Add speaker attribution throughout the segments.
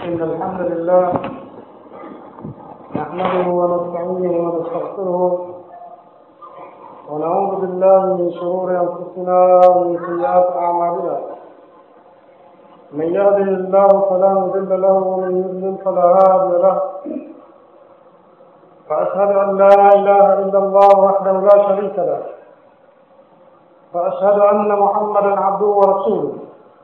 Speaker 1: إن الحمد لله نحمده ونستعينه ونستغفره ونعوذ بالله من شرور أنفسنا ومن سيئات أعمالنا من يهده الله فلا مضل له ومن يضلل فلا هادي له فأشهد أن لا إله إلا الله وحده لا شريك له وأشهد أن محمدا عبده ورسوله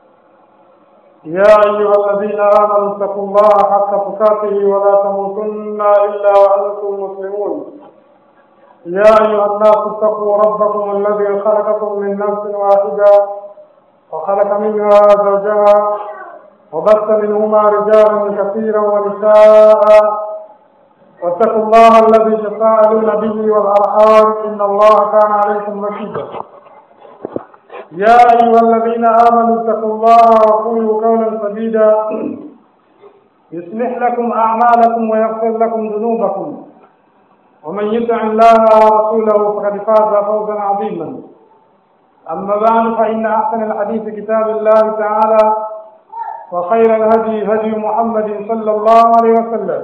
Speaker 1: يا أيها الذين آمنوا اتقوا الله حق تقاته ولا تموتن إلا وأنتم مسلمون يا أيها الناس اتقوا ربكم الذي خلقكم من نفس واحدة وخلق منها زوجها وبث منهما رجالا كثيرا ونساء واتقوا الله الذي تساءلون به والأرحام إن الله كان عليكم رقيبا يا أيها الذين آمنوا اتقوا الله وقولوا قولا سديدا يصلح لكم أعمالكم ويغفر لكم ذنوبكم ومن يطع الله ورسوله فقد فاز فوزا عظيما أما بعد فإن أحسن الحديث كتاب الله تعالى وخير الهدي هدي محمد صلى الله عليه وسلم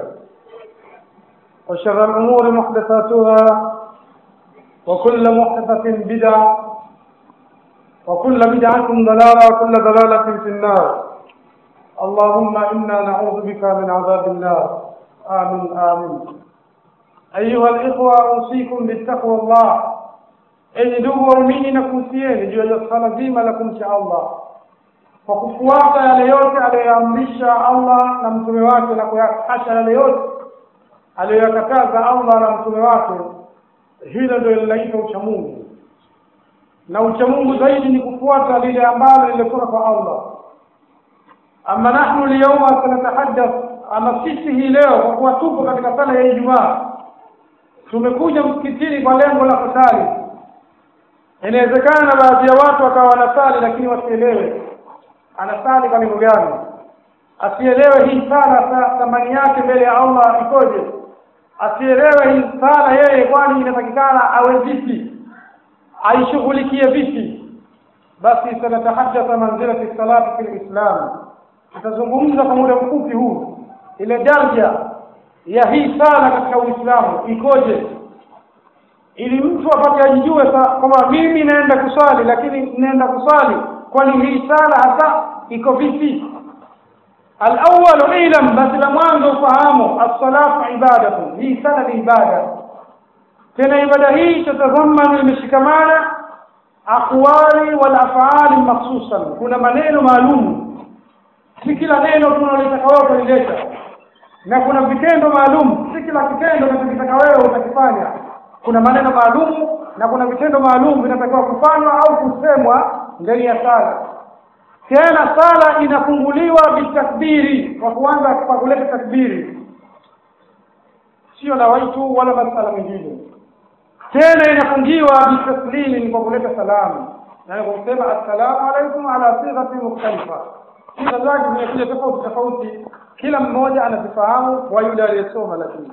Speaker 1: وشر الأمور محدثاتها وكل محدثة بدعة وكل بدعة ضلالة وكل ضلالة في النار اللهم إنا نعوذ بك من عذاب النار آمين آمين أيها الإخوة أوصيكم بتقوى الله enyi ndugu waumini na kuhusieni juu ya swala zima la kumcha Allah kwa kufuata yale yote aliyoamrisha Allah na mtume wake na kuyaacha yale yote aliyoyakataza Allah na mtume wake hilo ndio linaitwa uchamungu na uchamungu zaidi ni kufuata lile ambalo lilikuwa kwa Allah ama nahnu lyauma sanatahaddath ama sisi hii leo kwa kuwa tupo katika sala ya Ijumaa tumekuja msikitini kwa lengo la kusali inawezekana baadhi ya watu wakawa wanasali lakini wasielewe anasali kwa lengo gani asielewe hii sala thamani yake mbele ya Allah ikoje asielewe hii sala yeye kwani inatakikana awe vipi aishughulikie vipi basi sanatahaddatha manzilati salati fil islam tutazungumza kwa muda mfupi huu ile daraja ya hii sala katika uislamu ikoje ili mtu apate ajijue kwamba mimi naenda kusali lakini naenda kusali kwani hii sala hasa iko vipi الأول اعلم بس لمwanzo ufahamu as-salatu ibadatu hii sala ni ibada tena ibada hii tatazamanu imeshikamana aqwali wal af'ali makhsusan kuna maneno maalum si kila neno tunalitaka wewe kulileta na kuna vitendo maalum si kila kitendo unachotaka wewe utakifanya kuna maneno maalum na kuna vitendo maalum vinatakiwa kufanywa au kusemwa ndani ya sala tena sala inafunguliwa bitakbiri kwa kuanza kwa kuleta takbiri sio na waitu wala masala mengine tena inafungiwa bitaslimi kwa kuleta salamu na kusema assalamu alaikum ala sighati mukhtalifa siga zake zimekuja tofauti tofauti kila mmoja anazifahamu kwa yule aliyesoma lakini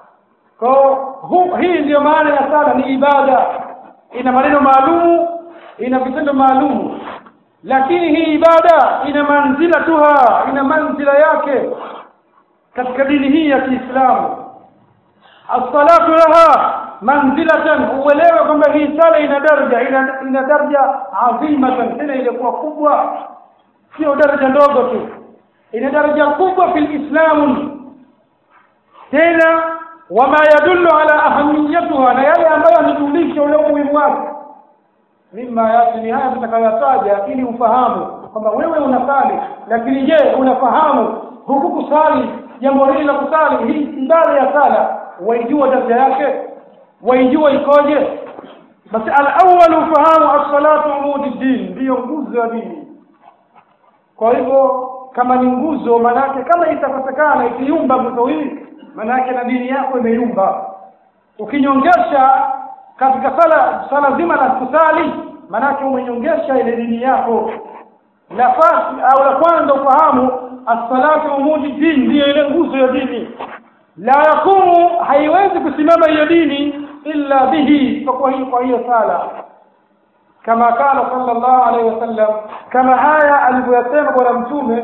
Speaker 1: kwa hii ndiyo maana ya sala ni ibada ina maneno maalum ina vitendo maalum lakini hii ibada ina manzila tuha ina manzila yake katika dini hii ya Kiislamu as-salatu laha manzilatan uelewe kwamba hii sala ina daraja ina, ina daraja adhimatan tena ilikuwa kubwa sio daraja ndogo tu ina daraja kubwa fil islam tena wama yadullu ala ahamiyatuha na yale ambayo yanajulisha ule umuhimu wake mima yati ni haya tutakayotaja ili ufahamu kwamba wewe unasali lakini je unafahamu huku kusali jambo hili la kusali hii ibada ya sala waijua daraja yake waijua ikoje basi al-awwal ufahamu as-salatu umudi din ndiyo nguzo ya dini kwa hivyo kama ni nguzo manake kama itakosekana ikiyumba nguzo hii manake na dini yako imeyumba ukinyongesha katika sala sala zima la kusali manake umenyongesha ile dini yako nafasi au la kwanza ufahamu as-salatu umudi din ndiyo ile nguzo ya dini la yakumu haiwezi kusimama hiyo dini illa bihi kwa hiyo kwa hiyo sala kama kana sallallahu alaihi wasallam kama haya alivyosema bwana mtume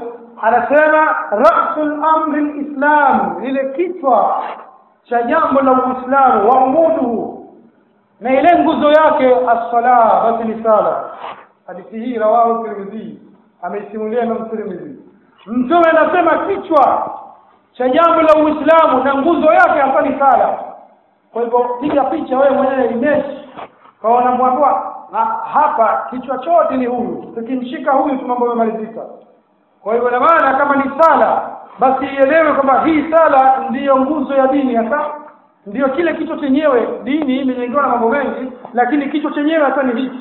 Speaker 1: anasema rasul amri lislam lile kichwa cha jambo la uislamu wa umuduhu na ile nguzo yake assala basi ni sala hadithi hii rawahu tirmidhi ameisimulia imam tirmidhi mtume anasema kichwa cha jambo la uislamu na nguzo yake hapa ni sala kwa hivyo piga picha wewe mwenyewe image kwa wanamwambia na hapa kichwa chote ni huyu tukimshika huyu tu mambo yamemalizika kwa hivyo na maana kama ni sala basi ielewe kwamba hii sala ndiyo nguzo ya dini hasa ndiyo kile kichwa chenyewe dini imejengewa na mambo mengi lakini kichwa chenyewe hasa ni hiki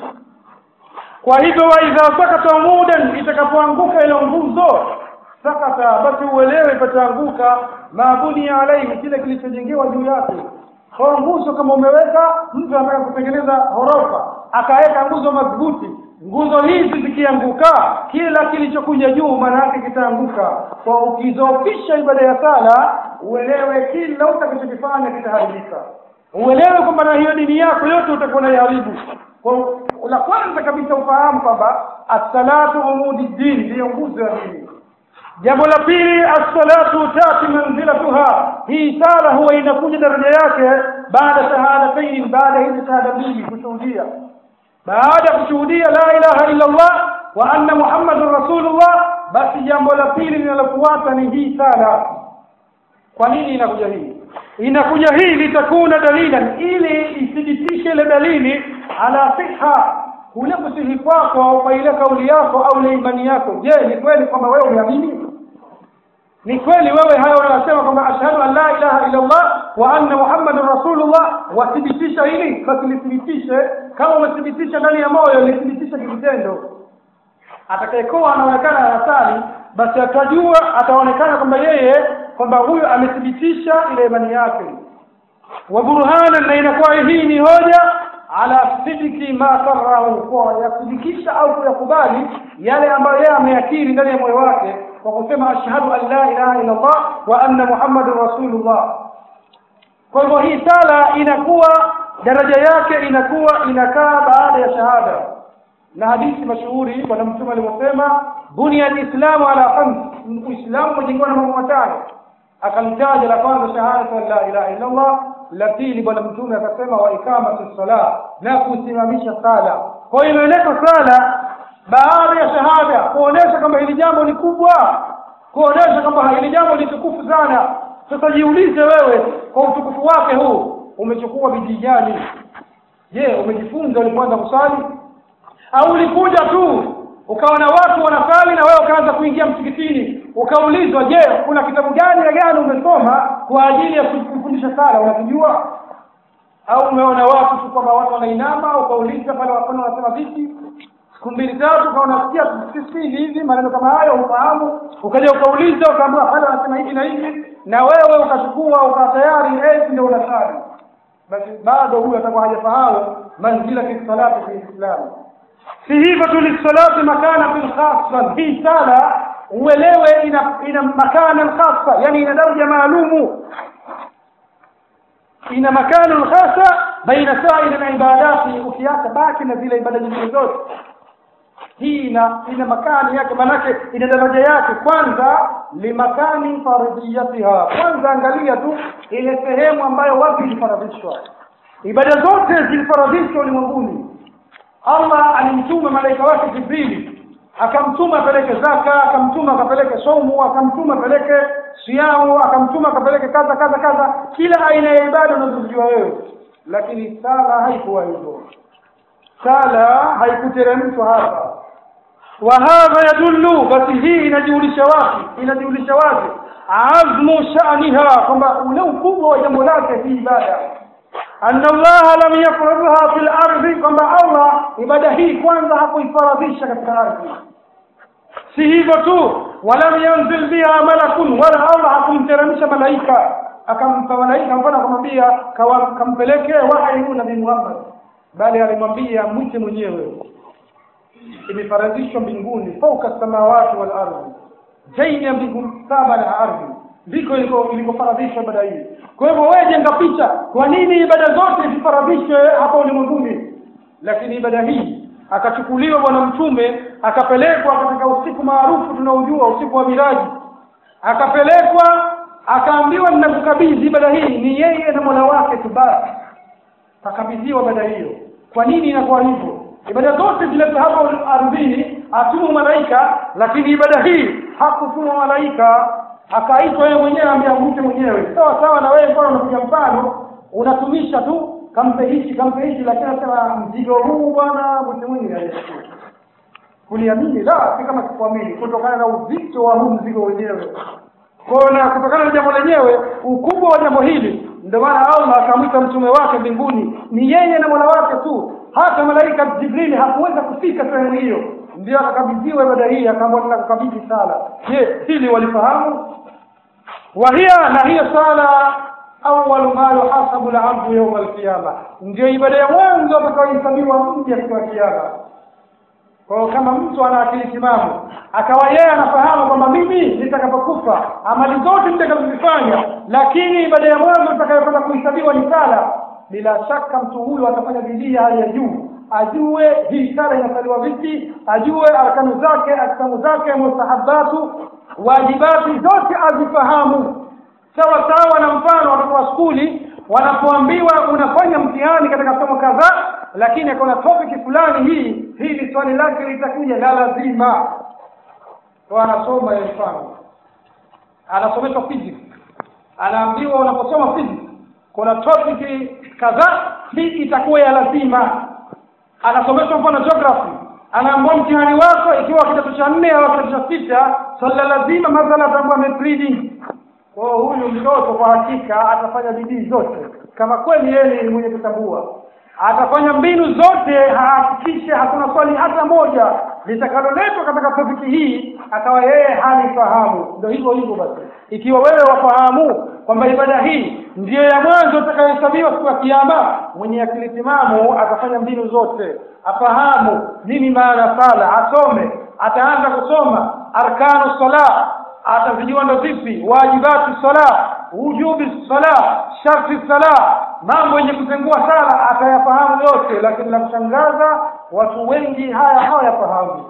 Speaker 1: kwa hivyo waidha sakata mudan itakapoanguka ile nguzo sakata basi uelewe ipataanguka maabuni alaihi kile kilichojengewa juu yake kwa nguzo kama umeweka mtu anataka kutengeneza ghorofa akaweka nguzo madhubuti nguzo hizi zikianguka kila kilichokuja juu maana yake kitaanguka kwa ukizofisha ibada ya sala uelewe kila utakachokifanya kitaharibika uelewe kwamba na hiyo dini yako yote utakuwa naiharibu kwa la kwanza kabisa ufahamu kwamba assalatu umudi dini ndiyo nguzo ya dini jambo la pili assalatu tati manzilatuha hii sala huwa inakuja daraja yake baada shahadatain baada hizi shahada mbili kushuhudia baada ya kushuhudia la ilaha illa Allah wa anna muhammadur rasulullah basi jambo la pili linalofuata ni hii sala kwa nini inakuja hii inakuja hii litakuna dalilan ili ithibitishe ile dalili ala siha kule kusihi kwako kwa ile kauli yako au ile imani yako je ni kweli kwamba wewe umeamini ni kweli wewe hayo unasema kwamba ashhadu an la ilaha illa Allah wa anna muhammadur rasulullah wathibitisha hili basi lithibitishe kama umethibitisha ndani ya moyo lithibitishe kitendo atakayekuwa anaonekana anasali basi atajua ataonekana kwamba yeye kwamba huyo amethibitisha ile imani yake wa burhana na inakuwa hii ni hoja ala sidiki ma karahu kwa yasidikisha au kuyakubali yale ambayo yeye ameyakiri ndani ya moyo wake kwa kusema ashhadu an la ilaha illa Allah wa anna muhammadur rasulullah kwa hivyo hii sala inakuwa daraja yake inakuwa inakaa baada ya shahada na hadithi mashuhuri bwana mtume alivyosema bunia alislamu ala khams uislamu umejengewa na mambo matano akalitaja la kwanza shahadatu an la ilaha illa Allah la pili bwana mtume akasema wa ikamati sala na kusimamisha sala kwa hiyo imeeleka sala baada ya shahada kuonesha kwamba hili jambo ni kubwa kuonesha kwamba hili jambo ni tukufu sana sasa jiulize wewe kwa utukufu wake huu umechukua bidii gani je umejifunza ulipoanza kusali au ulikuja tu ukaona watu wanasali na wewe ukaanza kuingia msikitini ukaulizwa je kuna kitabu gani na gani umesoma kwa ajili ya kufundisha sala unakijua au umeona watu tu kwamba watu wanainama ukauliza pale wafano wanasema vipi siku mbili tatu ukaona sikia sisi hivi maneno kama hayo ufahamu ukaja ukauliza ukaambiwa pale wanasema hivi na hivi na wewe ukachukua uka tayari eti ndio unasali basi bado huyu atakuwa hajafahamu manzila fi salati fi islam si hivyo tu lisalati makana fil khassa hii sala uelewe ina ina makana khassa yani ina daraja maalumu ina makana khassa baina sa'ir al-ibadati ukiacha baki na zile ibada nyingine zote hii ina ina makani yake manake ina daraja yake kwanza limakani faridiyatiha kwanza angalia tu ile sehemu ambayo wapi ilifaradhishwa ibada zote zilifaradhishwa ulimwenguni Allah alimtuma malaika wake Jibrili akamtuma apeleke zaka akamtuma akapeleke somu akamtuma apeleke siamu akamtuma akapeleke kaza kaza kaza kila aina ya ibada unazojua wewe lakini sala haikuwa hivyo sala haikuteremshwa hapa wa hadha yadullu basi hii inajulisha wapi inajulisha wazi azmu sha'niha kwamba ule ukubwa wa jambo lake hii ibada anna Allah lam yafradha fil ardi kwamba Allah ibada hii kwanza hakuifaradhisha katika ardhi si hivyo tu walam yanzil biha malakun wala Allah hakumteremsha malaika akampa malaika mfano akamwambia kampelekee wahi nabii Muhammad bali alimwambia mwite mwenyewe imefaradhishwa mbinguni fauka samawati wal ardhi zaidi ya mbingu saba na ardhi ndiko ilikofaradhishwa ibada hii kwa hivyo wewe jenga picha kwa nini ibada zote zifaradhishwe hapa ulimwenguni lakini ibada hii akachukuliwa bwana mtume akapelekwa katika usiku maarufu tunaojua usiku wa miraji akapelekwa akaambiwa ninakukabidhi ibada hii ni yeye na mola wake tu basi akakabidhiwa ibada hiyo kwa nini inakuwa hivyo ibada zote zilete hapa ardhini atumwa malaika lakini ibada hii hakutumwa malaika akaitwa yeye mwenyewe ameamke mwenyewe sawa sawa na wewe mbona unapiga mfano unatumisha tu kampe hichi kampe hichi lakini anasema mzigo huu bwana mtu mwingi aliyechukua kuniamini la si kama sikuamini kutokana na uzito wa huu mzigo wenyewe kwa na kutokana na jambo lenyewe ukubwa wa jambo hili ndio maana Allah akamwita mtume wake mbinguni ni yeye na mola wake tu hata malaika Jibril hakuweza kufika sehemu hiyo ndio akakabidhiwa ibada hii akaambiwa ninakukabidhi sala je hili walifahamu wahia na hiyo sala awwalu ma yuhasabu al-abdu yawm al-qiyama ndio ibada ya mwanzo atakayohesabiwa mja siku ya kiyama kwa kama mtu ana akili timamu akawa yeye anafahamu kwamba mimi nitakapokufa amali zote nitakazozifanya lakini ibada ya mwanzo itakayokwenda kuhesabiwa ni sala bila shaka mtu huyu atafanya bidii ya hali ya juu ajue hii sala inasaliwa vipi ajue arkanu zake aksamu zake mustahabatu wajibati zote azifahamu sawa sawa na mfano watoto wa skuli wanapoambiwa unafanya mtihani katika somo kadhaa lakini akaona topic fulani hii hili swali lake litakuja la lazima kwa anasoma ya mfano anasomeshwa physics anaambiwa unaposoma physics kuna topic kadhaa hii itakuwa ya lazima anasomeshwa mfano geography anaambiwa mtihani wako ikiwa kidato cha nne au kidato cha sita swali la lazima mathala ataambiwa net reading kwa huyu mtoto kwa hakika atafanya bidii zote kama kweli yeye ni mwenye kutambua atafanya mbinu zote ahakikishe hakuna swali hata moja litakaloletwa katika topiki hii akawa yeye halifahamu ndio hivyo hivyo basi ikiwa wewe wafahamu kwamba ibada hii ndiyo ya mwanzo utakayohesabiwa siku ya kiama mwenye akili timamu atafanya mbinu zote afahamu nini maana sala asome ataanza kusoma arkanu sala atazijua ndo vipi wajibati sala wujubi sala sharti sala mambo yenye kutengua sala atayafahamu yote lakini la kushangaza watu wengi haya hawayafahamu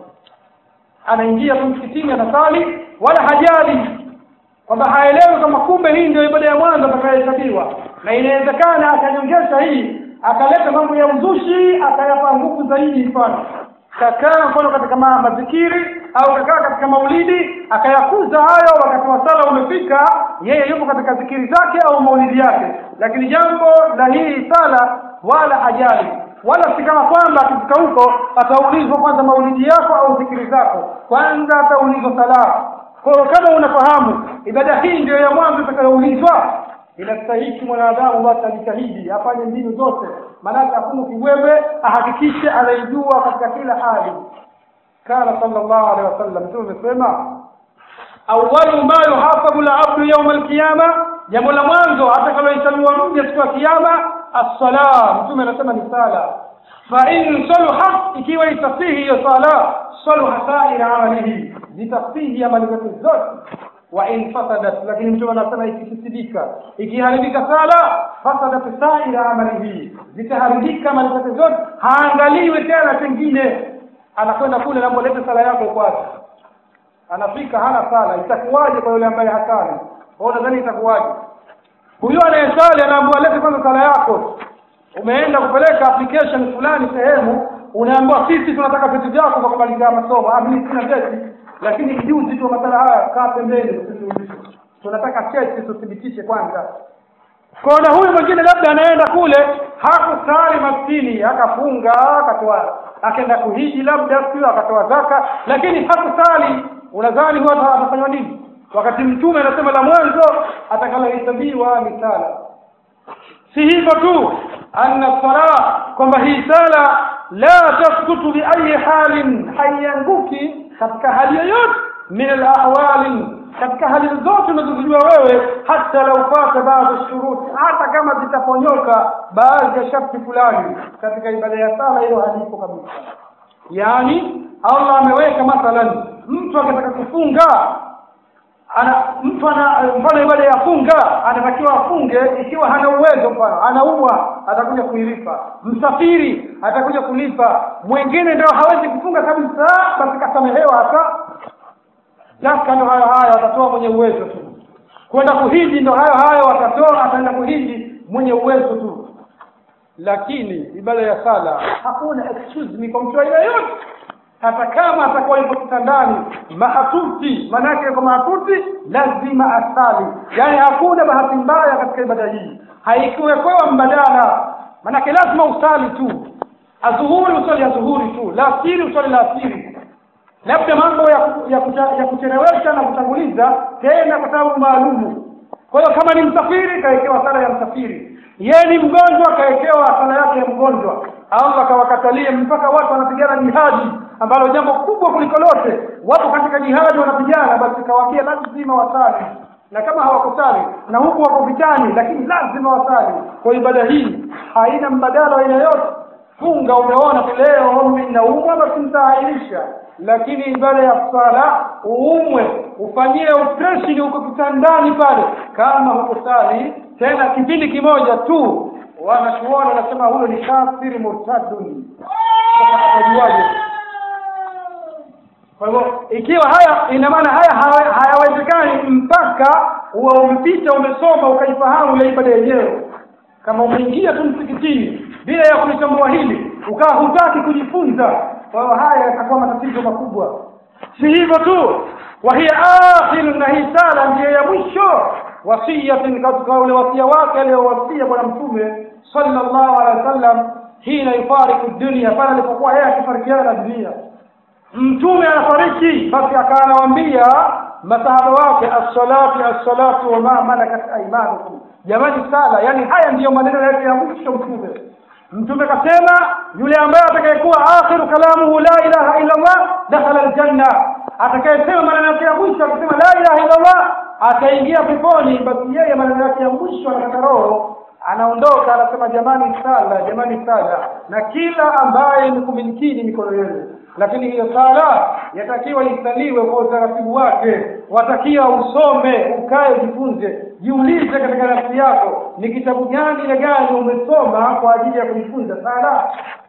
Speaker 1: anaingia tu msikitini anasali wala hajali kwamba haelewi kama kumbe hii ndio ibada ya mwanzo atakayohesabiwa na inawezekana akanyongesha hii akaleta mambo ya uzushi akayapa nguvu zaidi mfano kakaa mfano katika ma mazikiri au kakaa katika maulidi akayakuza hayo wakati wa sala umefika yeye yupo katika zikiri zake au maulidi yake lakini jambo la hii sala wala hajali wala si kama kwamba akifika huko ataulizwa kwanza maulidi yako au zikiri zako kwanza ataulizwa sala kwa hiyo kama unafahamu ibada hii ndio ya mwanzo itakayoulizwa inastahiki mwanadamu basi ajitahidi afanye mbinu zote maanake hakuna kiwewe ahakikishe anaijua katika kila hali kana sallallahu alaihi wasallam mtume amesema awwalu ma yuhasabu al-abdu yawm al-qiyama jambo la mwanzo atakalohesabiwa mja siku ya kiyama as-sala mtume anasema ni sala fa in saluhat ikiwa itasihi hiyo sala saluha sa'ira amalihi zitasihi amali zake zote wa in fasadat lakini mtume anasema ikifisidika ikiharibika sala fasadat sa'ira amalihi zitaharibika amali zake zote haangaliwi tena pengine anakwenda kule na leta sala yako kwanza anafika hana sala itakuwaje kwa yule ambaye hasali wewe unadhani itakuwaje huyo anayesali anaambiwa lete kwanza sala yako umeenda kupeleka application fulani sehemu unaambiwa sisi tunataka vitu vyako kwa kumalizia masomo ah mimi sina cheti lakini juzi tu masala haya kaa pembeni usiniulize tunataka cheti tuthibitishe kwanza kona huyu mwingine labda anaenda kule hakusali maskini akafunga akatoa akaenda kuhiji labda sio akatoa zaka lakini hakusali unadhani huwa atafanywa nini wakati mtume anasema la mwanzo atakalohesabiwa ni sala si hivyo tu anna sala kwamba hii sala la taskutu bi ayi halin haianguki katika hali yoyote min alahwali katika hali zote unazozijua wewe hata lau fata baadhi shuruti hata kama zitaponyoka baadhi ya sharti fulani katika ibada ya sala hilo halipo kabisa yaani Allah ameweka mathalan mtu akitaka kufunga ana mtu ana mfano ibada ya funga anatakiwa afunge ikiwa hana uwezo mfano anaumwa atakuja kuilipa msafiri atakuja kulipa mwingine ndio hawezi kufunga kabisa basi kasamehewa hata zaka ndo hayo hayo atatoa mwenye uwezo tu kwenda kuhiji ndo hayo hayo atatoa ataenda kuhiji mwenye uwezo tu lakini ibada ya sala hakuna excuse ni kwa mtu aina yote hata kama atakuwa yuko kitandani mahatuti manake yuko mahatuti lazima asali yaani hakuna bahati mbaya katika ibada hii haikuwekewa mbadala manake lazima usali tu adhuhuri usali adhuhuri tu la asiri usali la asiri labda mambo ya, ku- ya, kucha, ya kuchelewesha na kutanguliza tena kwa sababu maalumu kwa hiyo kama ni msafiri kawekewa sala ya msafiri yeye ni mgonjwa kawekewa sala yake ya mgonjwa allah akawakatalie mpaka watu wanapigana jihadi ambalo jambo kubwa kuliko lote wapo katika jihadi wanapigana basi kawaambia lazima wasali na kama hawakusali na huku wako vitani lakini lazima wasali kwa ibada hii haina mbadala wa aina yote funga umeona tu leo inaumwa basi mtaahirisha lakini ibada ya sala uumwe ufanyie operation huko kitandani pale kama hukusali tena kipindi kimoja tu wanachuona wanasema huyo ni kafiri murtadun sasa atajuaje kwa hivyo ikiwa haya ina maana haya hawe- hayawezekani mpaka uwe umepita umesoma ukaifahamu ile ibada yenyewe kama umeingia tu msikitini bila ya kulitambua hili ukawa hutaki kujifunza kwa hiyo haya yatakuwa matatizo makubwa si hivyo tu wa hiya akhiru na hii sala ndiyo ya mwisho wasiyatin katika ule wasia wake aliyowasia bwana mtume sallallahu alaihi wasallam hina yufariku dunia pale alipokuwa yeye akifarikiana na dunia mtume anafariki basi akawa anawaambia masahaba wake as-salatu as-salatu wa ma malakat aymanukum jamani sala yani haya ndiyo maneno yake ya mwisho mtume mtume kasema yule ambaye atakayekuwa akhiru kalamuhu la ilaha illa Allah dakhala aljanna atakayesema maneno yake ya mwisho akisema la ilaha illa Allah ataingia peponi basi yeye maneno yake ya mwisho anakata roho anaondoka anasema jamani sala jamani sala na kila ambaye ni kumilikini mikono yenu lakini hiyo sala yatakiwa isaliwe kwa utaratibu wake watakiwa usome ukae ujifunze jiulize katika nafsi yako ni kitabu gani na gani umesoma kwa ajili ya kujifunza sala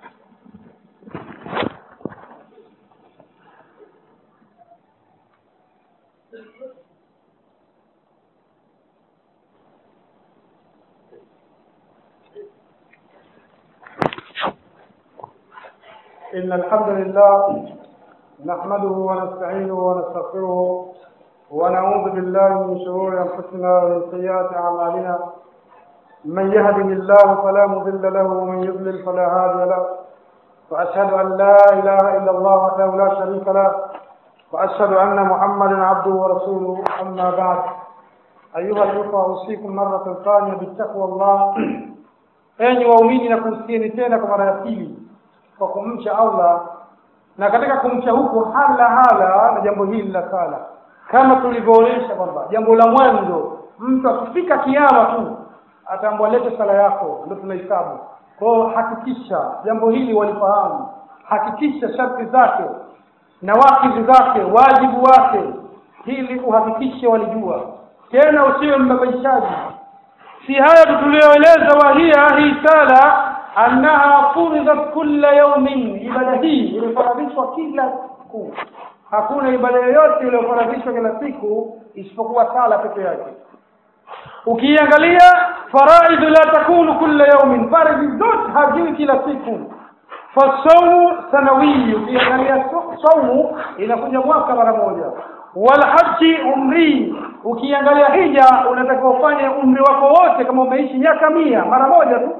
Speaker 1: إن الحمد لله نحمده ونستعينه ونستغفره ونعوذ بالله من شرور أنفسنا ومن سيئات أعمالنا من يهده الله فلا مضل له ومن يضلل فلا هادي له وأشهد أن لا إله إلا الله وحده لا شريك له وأشهد أن محمدا عبده ورسوله أما بعد أيها الإخوة أوصيكم مرة ثانية بالتقوى الله enyi waumini na kuhusieni tena kwa mara ya pili kwa kumcha Allah na katika kumcha huko hala hala na jambo hili la sala kama tulivyoonyesha kwamba jambo la mwanzo mtu akifika kiama tu ataambwa lete sala yako ndio tunahesabu kwa hiyo hakikisha jambo hili walifahamu hakikisha sharti zake na wajibu zake wajibu wake ili uhakikishe walijua tena usiwe mbabaishaji si haya tu tulioeleza wahia hii sala annaha furidat kulla yaumin ibada hii ilifaradhishwa kila siku hakuna ibada yoyote iliyofaradhishwa kila siku isipokuwa sala peke yake ukiangalia faraidhu la takunu kulla yaumin faradhi zote haziwi kila siku fasaumu sanawiyi ukiangalia saumu inakuja mwaka mara moja walhaji umri ukiangalia hija unatakiwa ufanye umri wako wote kama umeishi miaka mia mara moja tu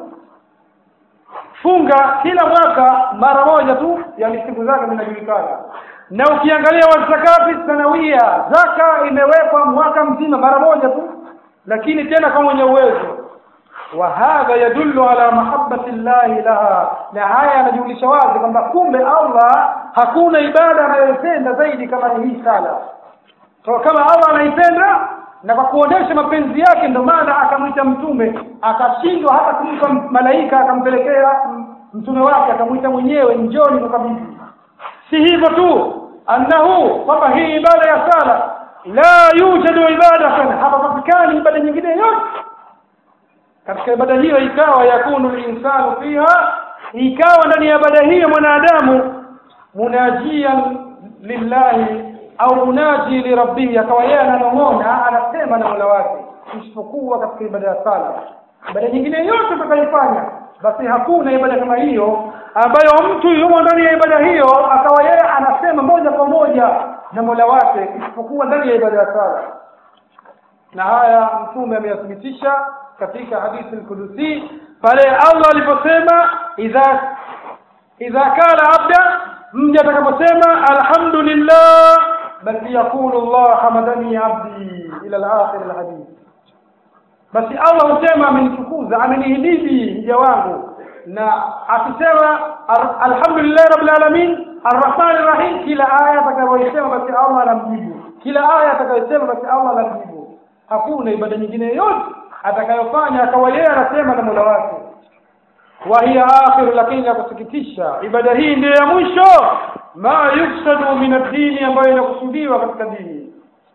Speaker 1: funga kila mwaka mara moja tu yani siku zake zinajulikana na ukiangalia wazakati sanawia zaka imewekwa mwaka mzima mara moja tu lakini tena kwa mwenye uwezo wa hadha yadullu ala mahabbati llahi laha na haya yanajulisha wazi kwamba kumbe Allah hakuna ibada anayoipenda zaidi kama ni hii sala so, kama Allah anaipenda na kwa kuonesha mapenzi yake ndio maana akamwita mtume akashindwa hata kumpa malaika akampelekea mtume wake akamwita mwenyewe njoni kukabidhi si hivyo tu annahu kwamba hii ibada ya sala la yujadu ibadatan hapapatikani ibada nyingine yote katika ibada hiyo ikawa yakunu linsanu fiha ikawa ndani ya ibada hiyo mwanadamu munajian lillahi au munaji lirabbihi akawa yeye ananong'ona anasema na mola wake isipokuwa katika ibada ya sala ibada nyingine yote utakaifanya basi hakuna ibada kama hiyo ambayo mtu yumo ndani ya ibada hiyo akawa yeye anasema moja kwa moja na mola wake isipokuwa ndani ya ibada ya sala na haya mtume ameyathibitisha katika hadithi al-Qudusi pale Allah aliposema idha idha kala abda mja atakaposema alhamdulillah basi yaqulu Allah hamadani abdi ila al-akhir al-hadith basi Allah husema amenitukuza amenihimidi mja wangu na akisema alhamdulillah rabbil alamin arrahman arrahim kila aya atakayosema basi Allah anamjibu kila aya atakayosema basi Allah anamjibu hakuna ibada nyingine yote atakayofanya akawa yeye anasema na Mola wake wa hiya akhiru lakini ya kusikitisha ibada hii ndiyo ya mwisho ma yuksadu min ad-dini ambayo inakusudiwa katika dini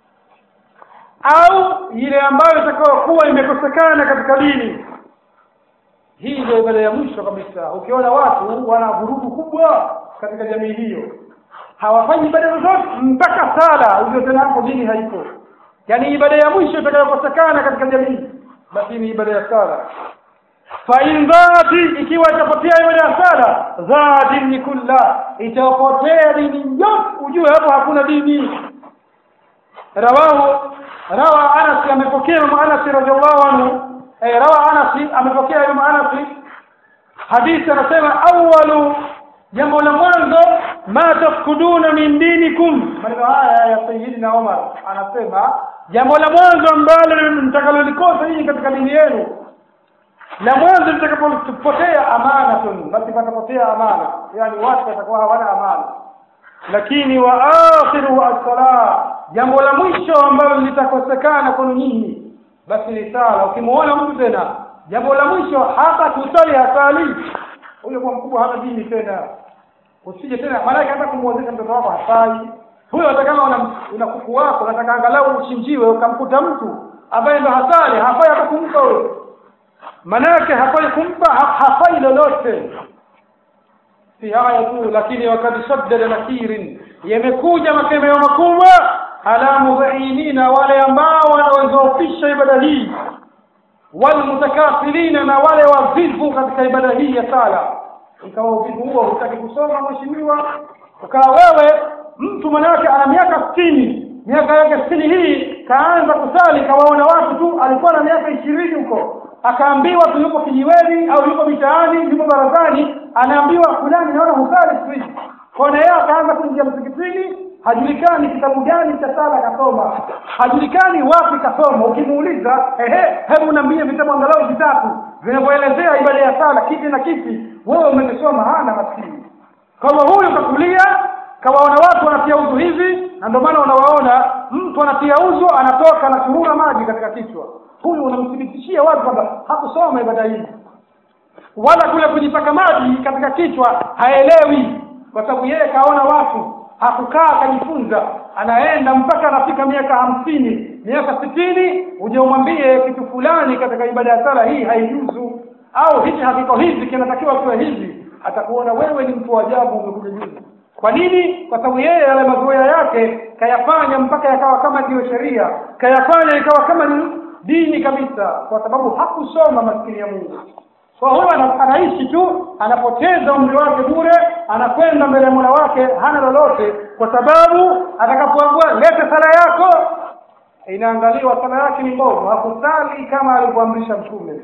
Speaker 1: au ile ambayo itakayokuwa imekosekana katika dini hii ndio ibada ya mwisho kabisa ukiona watu wana vurugu kubwa katika jamii hiyo hawafanyi ibada zozote mpaka sala ujue tena hapo dini haipo yani ibada ya mwisho itakayokosekana katika jamii basi ni ibada ya sala fa in dhati ikiwa itapotea ibada ya sala za dini kulla itapotea dini yote ujue hapo hakuna dini rawahu rawa Anas amepokea Imam Anas radhiallahu anhu eh, rawa Anas amepokea Imam Anas hadithi anasema awwalu jambo la mwanzo ma tafkuduna min dinikum maneno haya ya sayyidina Umar anasema jambo la mwanzo ambalo mtakalolikosa hii katika dini yenu la mwanzo litakapopotea amanatun basi patapotea amana yani watu watakuwa hawana amana lakini wa akhiru as-salah jambo la mwisho ambalo litakosekana kwenu nyinyi basi ni sala ukimuona mtu tena jambo la mwisho hata kusali hasali huyo kwa mkubwa hana dini tena usije tena maana hata kumuozesha mtoto wako hafai huyo hata kama una, una kuku wako unataka angalau uchinjiwe ukamkuta mtu ambaye ndo hasali hafai hata kumpa huyo manake hafai kumpa ha, hafai lolote si haya tu lakini wakati shaddada nakirin yamekuja makemeo makubwa ala mudhinina wale ambao wanaozofisha ibada hii walmutakafilina na wale wavivu katika ibada hii ya sala ikawa uvivu huo hutaki kusoma mheshimiwa ukawa wewe mtu manake ana miaka sitini miaka yake sitini hii kaanza kusali kawaona watu tu alikuwa na miaka ishirini huko akaambiwa tu yuko kijiweni au yuko mitaani yuko barazani anaambiwa fulani naona husali siku hizi kona yeye akaanza kuingia msikitini hajulikani kitabu gani cha sala kasoma hajulikani wapi kasoma ukimuuliza ehe hebu niambie vitabu angalau vitatu vinavyoelezea ibada ya sala kipi na kipi wewe umekisoma hana maskini kama huyu kakulia kawaona watu wanatia uzu hivi na ndio maana unawaona mtu anatia uzu anatoka anachurura maji katika kichwa huyu unamthibitishia watu kwamba hakusoma ibada hii wala kule kujipaka maji katika kichwa haelewi kwa sababu yeye kaona watu hakukaa akajifunza anaenda mpaka anafika miaka hamsini miaka sitini uje umwambie kitu fulani katika ibada ya sala hii haijuzu au hichi hakiko hivi kinatakiwa kiwe hivi atakuona wewe ni mtu wa ajabu umekuja juzi kwa nini kwa sababu yeye yale mazoea yake kayafanya mpaka yakawa kama ndiyo sheria kayafanya ikawa kama ni dini kabisa kwa sababu hakusoma maskini ya Mungu kwa huyo anaishi tu anapoteza umri wake bure anakwenda mbele ya Mola wake hana lolote kwa sababu atakapoambiwa lete sala yako inaangaliwa sala yake ni mbovu hakusali kama alivyoamrisha mtume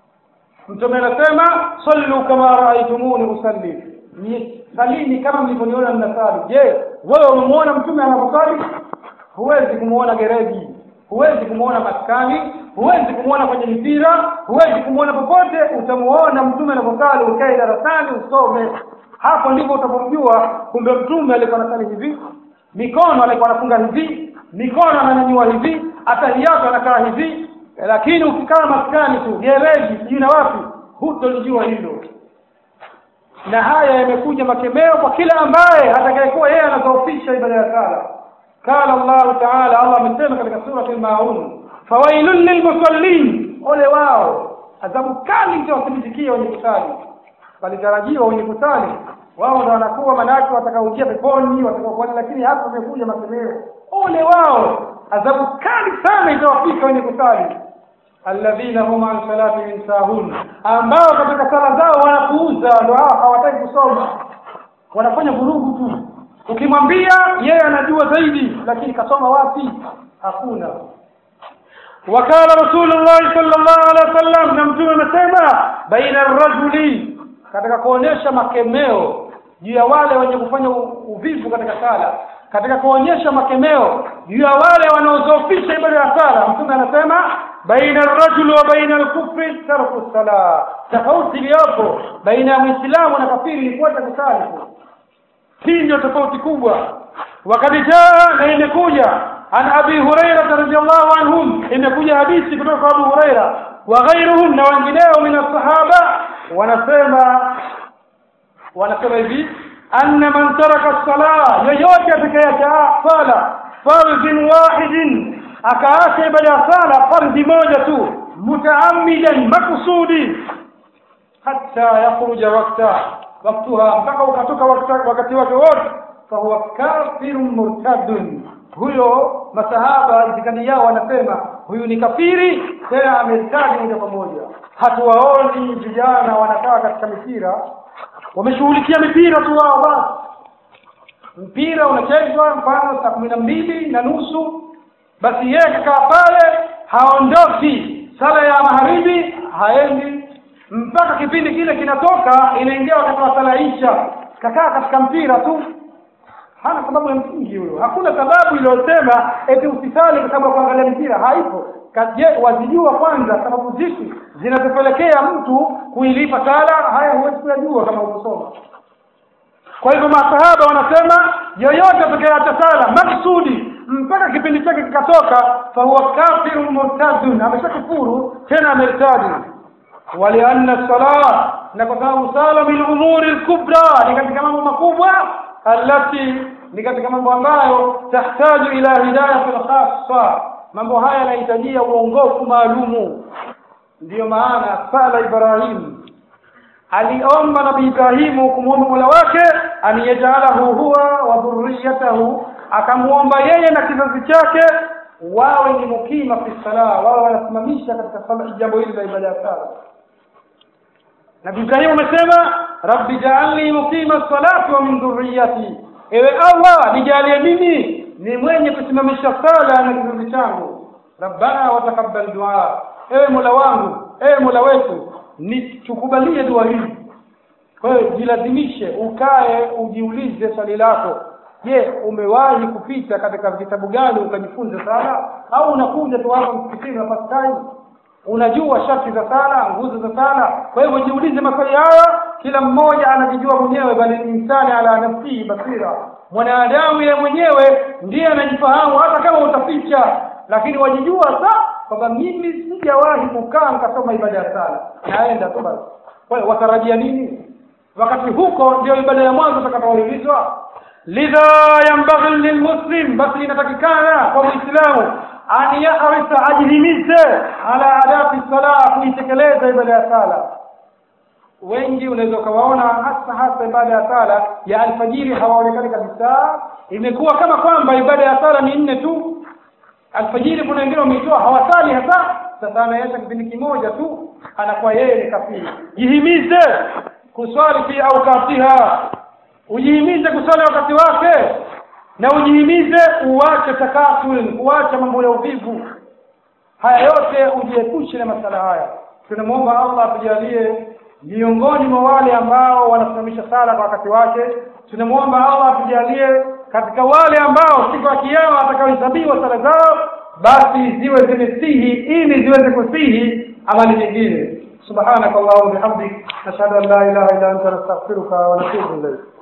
Speaker 1: mtume anasema sallu kama raaitumuni usalli ni salini kama mlivyoniona mnasali je wewe umemuona mtume anaposali huwezi kumuona gereji huwezi kumuona maskani huwezi kumuona kwenye mpira huwezi kumuona popote utamuona mtume anaposali ukae darasani usome hapo ndipo utapomjua kumbe mtume alikuwa anasali hivi mikono alikuwa anafunga hivi mikono ananyanyua hivi atahiyatu anakaa hivi lakini ukikaa maskani tu gereji sijui na wapi hutolijua hilo na haya yamekuja makemeo kwa kila ambaye atakayekuwa yeye anadhoofisha ibada ya sala قال الله تعالى الله amesema katika surati al-maun fawailun lilmusallin ole wao adhabu kali itawathibitikia wenye kusali walitarajiwa wenye kusali wao ndo wanakuwa manake watakaoingia peponi watakaokuwa lakini hapa umekuja masemeo ole wao adhabu kali sana itawafika wenye kusali alladhina hum an salatihim sahun ambao katika sala zao wanapuuza ndo hao hawataki kusoma wanafanya vurugu tu ukimwambia yeye anajua zaidi lakini kasoma wapi hakuna wakala rasulullah sallallahu alaihi wasallam na mtume amesema baina rajuli katika kuonyesha makemeo juu ya wale wenye kufanya uvivu katika sala katika kuonyesha makemeo juu ya wale wanaozofisha ibada ya sala mtume anasema baina rajuli wa baina al-kufri tarku sala tofauti iliyopo baina ya muislamu na kafiri ni kuacha kusali hii ndio tofauti kubwa wakati jaa na imekuja an abi huraira radhiyallahu anhum imekuja hadithi kutoka kwa abu huraira wa ghairuhum na wengineo min sahaba wanasema wanasema hivi anna man taraka as-salah yoyote atakayeacha sala fardhin wahidin akaacha ibada ya sala fardhi moja tu mutaammidan makusudi hatta yakhruja waqta waktuha mpaka ukatoka wakati wake wote fahuwa kafirun murtadun huyo masahaba itikadi yao wanasema huyu ni kafiri tena amertadi moja kwa moja hatuwaoni vijana wanakaa katika mipira wameshughulikia mipira tu wao basi mpira unachezwa mfano saa kumi na mbili na nusu basi yeye kakaa pale haondoki sala ya magharibi haendi mpaka kipindi kile kinatoka inaingia wakati wa sala isha kakaa katika mpira tu hana sababu ya msingi huyo hakuna sababu iliyosema eti usisali kwa sababu ya kuangalia mpira haipo je wazijua kwanza sababu zipi zinazopelekea mtu kuilipa sala haya huwezi kuyajua kama ukusoma kwa hivyo masahaba wanasema yoyote atakayeacha sala maksudi mpaka kipindi chake kikatoka fahuwa kafirun murtadun ameshakufuru tena amertadi walianna salat na kwa sababu sala min umuri lkubra ni katika mambo makubwa alati ni katika mambo ambayo tahtaju ila hidayati lkhassa mambo haya yanahitajia uongofu maalumu ndiyo maana sala ibrahim aliomba nabii ibrahimu kumwomba mola wake an yajalahu huwa wa dhurriyatahu akamwomba yeye na kizazi chake wawe ni mukima fi sala wawe wanasimamisha katika sala jambo hili la ibada ya sala nabii ibrahimu amesema rabbi jaalni muqima salati wa min dhurriyati ewe allah nijalie mimi ni mwenye kusimamisha sala na kizazi changu rabbana watakabbal dua ewe mola wangu ewe mola wetu nitukubalie dua hii kwa hiyo jilazimishe ukae ujiulize swali lako je umewahi kupita katika vitabu gani ukajifunza sala au unakuja tu hapa msikitini na first time unajua sharti za sala nguzo za sala kwa hivyo jiulize maswali haya kila mmoja anajijua mwenyewe bali ni insani ala nafsihi basira mwanadamu yeye mwenyewe ndiye anajifahamu hata kama utaficha lakini wajijua sa kwamba mimi sijawahi kukaa nikasoma ibada ya sala naenda tu basi kwa hiyo watarajia nini wakati huko ndio ibada ya mwanzo utakapoulizwa lidha yambaghi lilmuslim basi inatakikana kwa muislamu an yahrisa ajihimize ala adabi sala kuitekeleza ibada ya sala wengi unaweza ukawaona hasa hasa ibada ya sala ya alfajiri hawaonekani kabisa imekuwa kama kwamba ibada ya sala ni nne tu alfajiri kuna wengine wameitoa hawasali hasa sasa anaisha kipindi kimoja tu anakuwa yeye ni kafiri jihimize kuswali fi awqatiha ujihimize kuswali wakati wake na ujihimize uache takasul uache mambo ya uvivu haya yote ujiepushe na masala haya tunamwomba Allah atujalie miongoni mwa wale ambao wanasimamisha sala kwa wakati wake tunamwomba Allah atujalie katika wale ambao siku ya kiyama watakaohesabiwa sala zao basi ziwe zimesihi ili ziweze kusihi amali nyingine subhanakallahumma bihamdik nashhadu an la ilaha illa anta nastaghfiruka wa natubu ilayk